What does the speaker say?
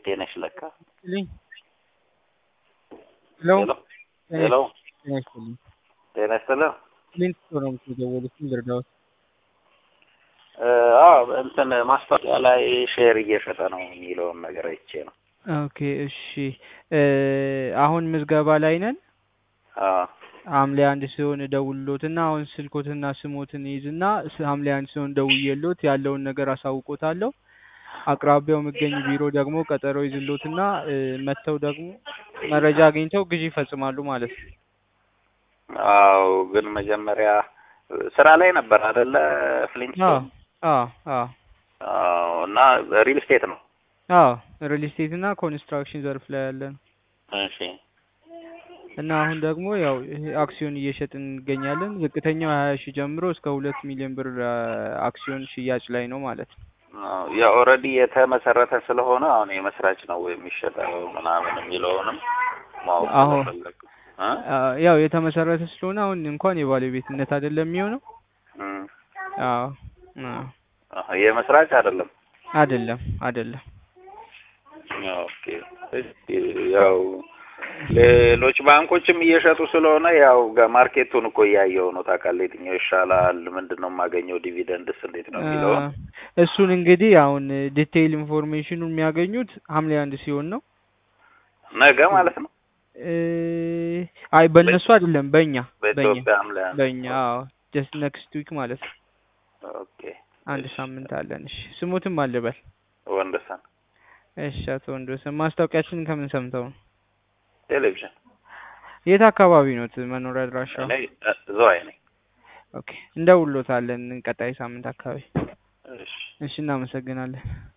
ሜቴ ነሽ ለካ። ልኝ ሄሎ ሄሎ ጤና ይስጥልኝ። ጤና ይስጥልኝ። ሊንክ ነው የምትደውሉት ልርዳዎት? አዎ እንትን ማስታወቂያ ላይ ሼር እየሸጠ ነው የሚለውን ነገር አይቼ ነው። ኦኬ እሺ እ አሁን ምዝገባ ላይ ነን። አዎ ሐምሌ አንድ ሲሆን እደውልሎትና አሁን ስልኮትና ስሞትን ይዝና ስ- ሐምሌ አንድ ሲሆን ደውዬሎት ያለውን ነገር አሳውቆታለሁ። አቅራቢያው የሚገኝ ቢሮ ደግሞ ቀጠሮ ይዝሎትና እ መጥተው ደግሞ መረጃ አግኝተው ግዢ ይፈጽማሉ ማለት ነው። አዎ ግን መጀመሪያ ስራ ላይ ነበር አይደለ? አዎ ፍሊንትስቶን አዎ አዎ አዎ። እና ሪል ስቴት ነው። አዎ ሪል ስቴት እና ኮንስትራክሽን ዘርፍ ላይ ያለ ነው። እሺ እና አሁን ደግሞ ያው ይሄ አክሲዮን እየሸጥን እንገኛለን። ዝቅተኛው ሀያ ሺህ ጀምሮ እስከ ሁለት ሚሊዮን ብር አ፣ አክሲዮን ሽያጭ ላይ ነው ማለት ነው። አዎ፣ ያ ኦልሬዲ የተመሰረተ ስለሆነ አሁን የመስራች ነው የሚሸጠው ምናምን የሚለውንም ማወቅ አሁን ስለፈለግኩ እ? አ፣ ያው የተመሰረተ ስለሆነ አሁን እንኳን የባለቤትነት አይደለም የሚሆነው። እም፣ አዎ አዎ፣ አሀ፣ የመስራች አይደለም። አይደለም አይደለም። ኦኬ። እስኪ ያው ሌሎች ባንኮችም እየሸጡ ስለሆነ ያው ጋ- ማርኬቱን እኮ እያየው ነው ታውቃለህ። የትኛው ይሻላል፣ ምንድን ነው የማገኘው፣ ዲቪደንድስ እንዴት ነው አ፣ የሚለውን እሱን እንግዲህ አሁን ዲቴይል ኢንፎርሜሽኑን የሚያገኙት ሐምሌ አንድ ሲሆን ነው። ነገ ማለት ነው እ፣ አይ በእነሱ አይደለም በእኛ በእኛ በኢትዮጵያ ሐምሌ አንድ በእኛ አዎ ጀስት ኔክስት ዊክ ማለት ነው። ኦኬ። አንድ እሺ ሳምንት አለን። እሺ ስሙትም አልበል። ወንደሰን እሺ አቶ ወንዶሰን ማስታወቂያችንን ከምን ሰምተው ነው? ቴሌቪዥን የት አካባቢ ነው መኖሪያ አድራሻው? እኔ እ፣ ዝዋይ ነኝ። ኦኬ እንደውሎታለን ቀጣይ ሳምንት አካባቢ። እሺ እሺ እናመሰግናለን።